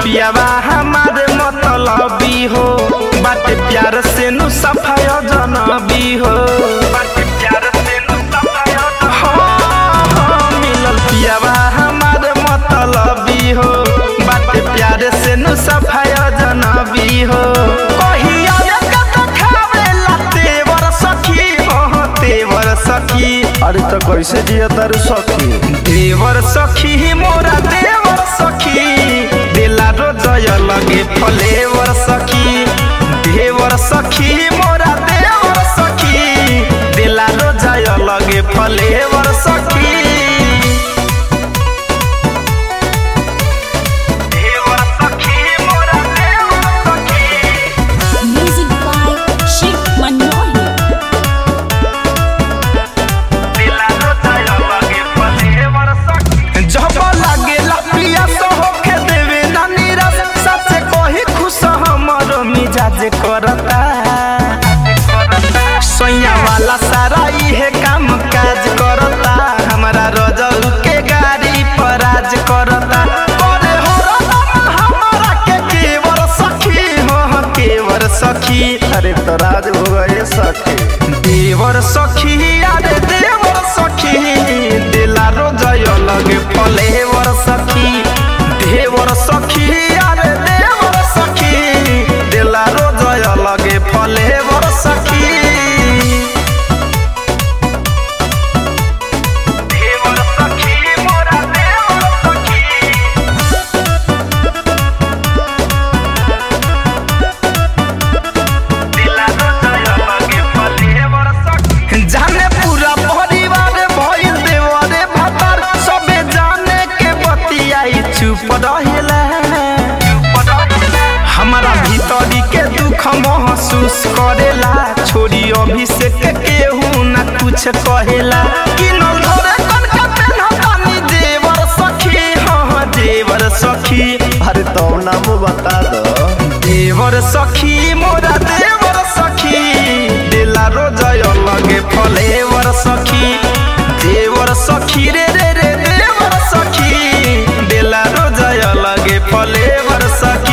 पियावा हमारे मतलबी हो बाटे प्यार से नु सफाय जनबी हो बाटे प्यार से नु सफाय मिलल पियावा हमारे मतलबी हो बाटे प्यार से नु सफाय जनबी हो कहिया कत खावेला तेवर सखी हो तेवर सखी अरे तो कैसे जिया तारू सखी देवर सखी मोरा देवर सखी दिला रोजय लगे फलेवर सखी देवर सखी मोरा देवर सखी दिला रोजय लगे फलेवर सखी देवर सखी मोरा देवर सखी Music by Shiv Manohar. जब लागेला पिया तो होके देवे ना निराश सच कही खुश हमर मिजाज करता सैया वाला सारा इहे काम काज करता हमारा रजल के गाड़ी पर राज करता करे हो रतन हमारा के केवर सखी हो हो केवर सखी अरे तो राज हो गए सखी देवर सखी अरे देवर सखी दिला रोजय लगे फलेवर सखी देवर सखी अरे देवर सखी दिला रोजय लगे फलेवर सखी देवर सखी मोरा देवर सखी जाने पूरा परिवार भइल देवरे भतर सबे जाने के बतियाई चुप रहेला हमारा भीतरी के दुख महसूस करेला छोरी अभिषेक केहू ना कुछ कहेला किनल धरे कनका पेन्हतानी देवर सखी हाँ देवर सखी अरे तो नाम बता दो देवर सखी मोरा देवर सखी दिला रोजय लगे फलेवर सखी देवर सखी रे रे रे देवर सखी दिला रोजय लगे फलेवर सखी